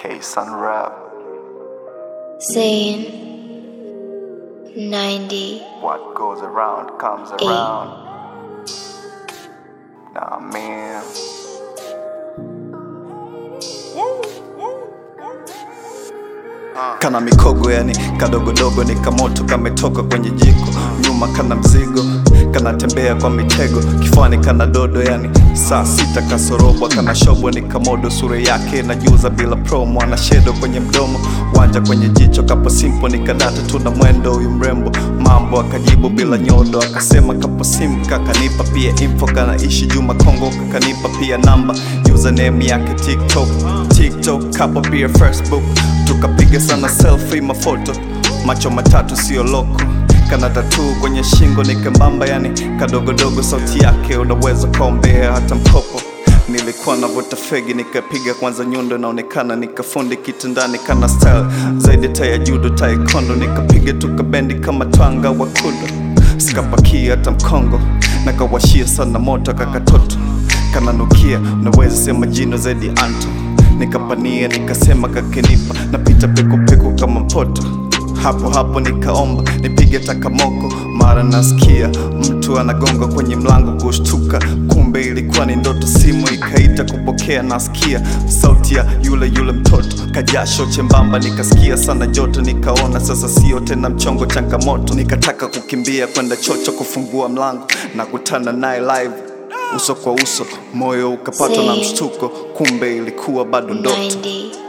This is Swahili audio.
K Sun Rap. Saying 90 What goes around comes around. Nah, man. kana mikogo yani kadogodogo ni kamoto kametoka kwenye jiko nyuma kana mzigo kanatembea kwa mitego kifuani kana dodo yani saa sita kasorobwa kana shobwa ni kamodo sura yake najuza bila promo ana shedo kwenye mdomo wanja kwenye jicho kapo simpo ni kadata tuna mwendo huyu mrembo mambo akajibu bila nyodo akasema kapo sim kakanipa pia info kanaishi juma kongo kakanipa pia namba username yake tiktok tiktok kapo pia facebook tukapiga sana selfie mafoto macho matatu sio loko kana tatu kwenye shingo ni kembamba yani kadogodogo sauti yake unaweza kaombea hata mkopo nilikuwa navuta fegi nikapiga kwanza nyundo inaonekana nikafundi kitandani kana style zaidi taya judo taekwondo nikapiga tukabendi kama twanga wa kudo sikapakia hata mkongo nakawashia sana moto kakatoto kananukia unaweza sema jino zaidi anto nikapania nikasema kakenipa napita pekupeku kama mpoto hapo hapo nikaomba nipige takamoko mara nasikia mtu anagonga kwenye mlango kushtuka kumbe ilikuwa ni ndoto simu ikaita kupokea nasikia sauti ya yule yule mtoto kajasho chembamba nikasikia sana joto nikaona sasa sio tena mchongo changamoto nikataka kukimbia kwenda chocho kufungua mlango na kutana naye live uso kwa uso moyo ukapatwa na Say mshtuko kumbe ilikuwa bado ndoto 90